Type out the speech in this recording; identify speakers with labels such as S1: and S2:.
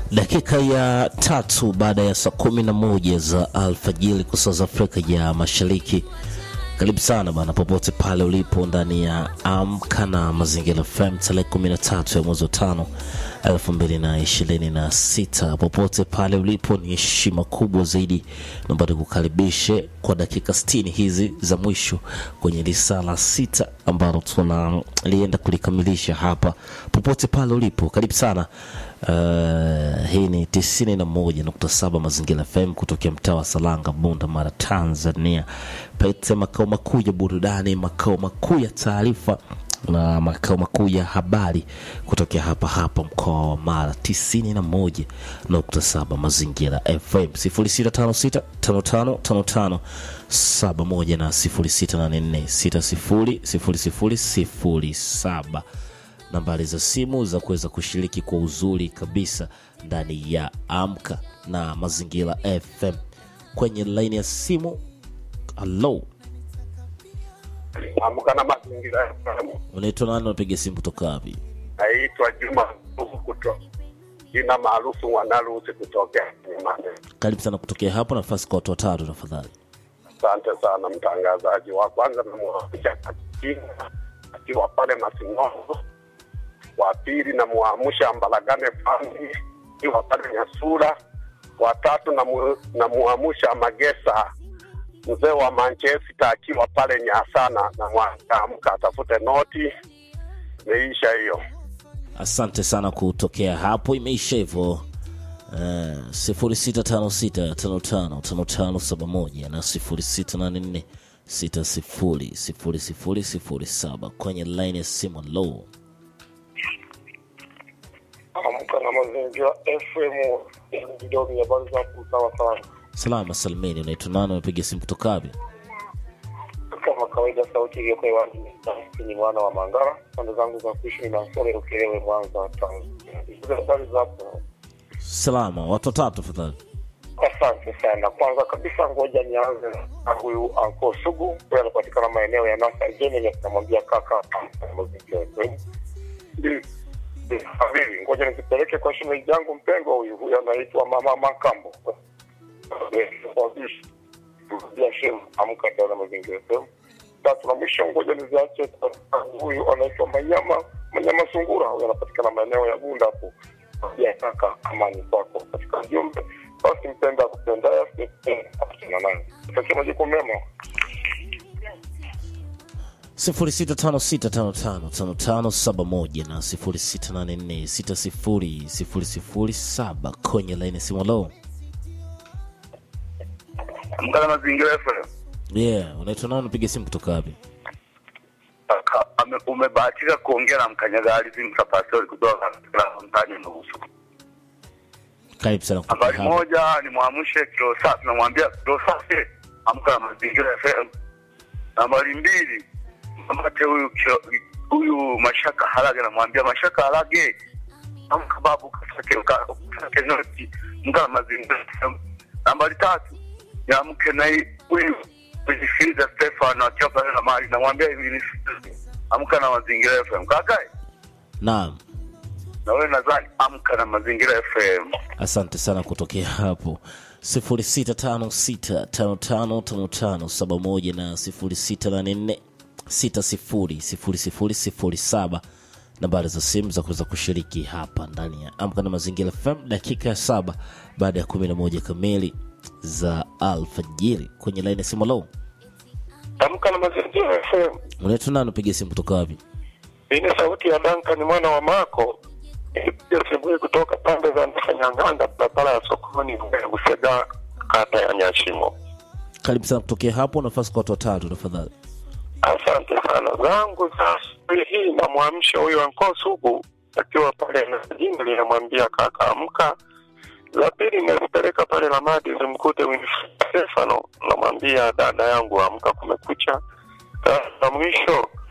S1: Dakika ya tatu baada ya saa kumi na moja za alfajiri kwa saa za Afrika ya Mashariki. Karibu sana bana, popote pale ulipo ndani ya Amka na Mazingira FM tarehe 13 ya mwezi wa tano elfu mbili na ishirini na sita. Popote pale ulipo, ni heshima kubwa zaidi naomba nikukaribishe kwa dakika 60 hizi za mwisho kwenye risala sita ambalo tunalienda kulikamilisha hapa. Popote pale ulipo, karibu sana. Uh, hii ni tisini na moja nukta saba Mazingira FM kutokea mtaa wa Salanga, Bunda, Mara, Tanzania. Pete makao makuu ya burudani, makao makuu ya taarifa na makao makuu ya habari kutokea hapa hapa mkoa wa Mara, tisini na moja nukta saba Mazingira FM, sifuri sita tano sita tano tano tano tano saba moja na sifuri sita nane nne sita sifuri sifuri sifuri sifuri saba nambari za simu za kuweza kushiriki kwa uzuri kabisa ndani ya Amka na Mazingira FM. Kwenye laini ya simu, halo,
S2: Amka na Mazingira FM.
S1: unaitwa nani? Unapiga simu kutoka wapi?
S2: Naitwa Juma kuto jina maarufu Mwanarusi kutokea Mlimani.
S1: Karibu sana kutokea hapo, nafasi kwa watu watatu tafadhali.
S2: Asante sana mtangazaji. Wa kwanza namwamsha Katina akiwa pale Masinono, wa pili namwamsha Mbalagane Fami akiwa pale Nyasura, wa tatu namu- namwamsha Magesa mzee wa Manchester akiwa pale Nyasana, namwamka atafute noti. Imeisha hiyo.
S1: Asante sana kutokea hapo, imeisha hivyo. sifuri sita tano sita tano tano tano tano saba moja na sifuri sita nane nne sita sifuri sifuri sifuri sifuri saba kwenye laini ya simu. Low
S3: Amka na Mazingira FM kidogo ya habari za sawa sawa.
S1: salama salimini, unaitwa nani? Unapiga simu kutoka wapi?
S3: Kama kawaida, sauti iliyoko hewani ni mwana wa Mangara, pande zangu za kuishi na sore Ukelewe, Mwanza, Tanzania. Hizo habari za hapo.
S1: Salama, watu watatu tafadhali.
S3: Asante sana. Kwanza kabisa, ngoja nianze na huyu Anko Sugu, huyu anapatikana maeneo ya Nasa Jeni, namwambia kaka Amka na Mazingira FM. Ndi- ndi- Habibi, ngoja nikipeleke kwa shemeji yangu mpendwa huyu, huyu anaitwa Mama Makambo ya shem amka tena mazingira FM. Tatu na mwisho, ngoja niziache kwa huyu anaitwa Manyama Manyama Sungura, huyu anapatikana maeneo ya Bunda hapo. Ya kaka, amani kwako katika jumbe. Basi mpenda kupenda apatana naye. Takia majukumu mema.
S1: sifuri sita tano sita tano tano tano tano saba moja na sifuri sita nane nne sita sifuri sifuri sifuri saba kwenye laini ya simu. Low
S4: Amka na Mazingira FM.
S1: yeah, unaitwa nani? Unapiga simu kutoka wapi?
S4: Aka- ame- Umebahatika kuongea na mkanyagali Zimsa Pastori kutoka katika mtaani Nusu.
S1: Karibu sana kutoka
S4: Habari
S1: hapa.
S4: moja ni mwamshe kilo safi, namwambia kilo safi, amka na Mazingira FM. Nambari mbili mkamate huyu kilo- huyu Mashaka Harage, namwambia Mashaka Harage, amka babu, kasake ka- kasake noti, amka na Mazingira FM. Nambari tatu niamke na hii- huyu Winifrida Stefano akiwa pale na mali, namwambia hivi amka na Mazingira FM. Kakae
S1: Naam,
S4: na wewe nadhani amka na Mazingira FM.
S1: asante sana kutokea hapo sifuri sita tano sita tano tano tano tano saba moja na sifuri sita nane nne sita sifuri sifuri sifuri sifuri saba nambari za simu za kuweza kushiriki hapa ndani ya Amka na Mazingira FM, dakika ya saba baada ya kumi na moja kamili za alfajiri. Kwenye laini ya simu, lo,
S3: Amka na Mazingira FM.
S1: unaitwa nani? Upiga simu kutoka wapi?
S3: Hii ni sauti ya Duncan mwana wa Mako. Ipiga asubuhi kutoka pande za Ndafanyanganda, barabara ya sokoni Busega, kata ya Nyashimo.
S1: Karibu sana kutokea hapo, nafasi kwa watu watatu tafadhali.
S3: Asante sana zangu za asubuhi hii, namwamsha huyu anko Sugu akiwa pale na jini, linamwambia kaka amka. La pili nalipeleka pale Lamadi zimkute Winifred Stefano, namwambia dada yangu amka, kumekucha. La mwisho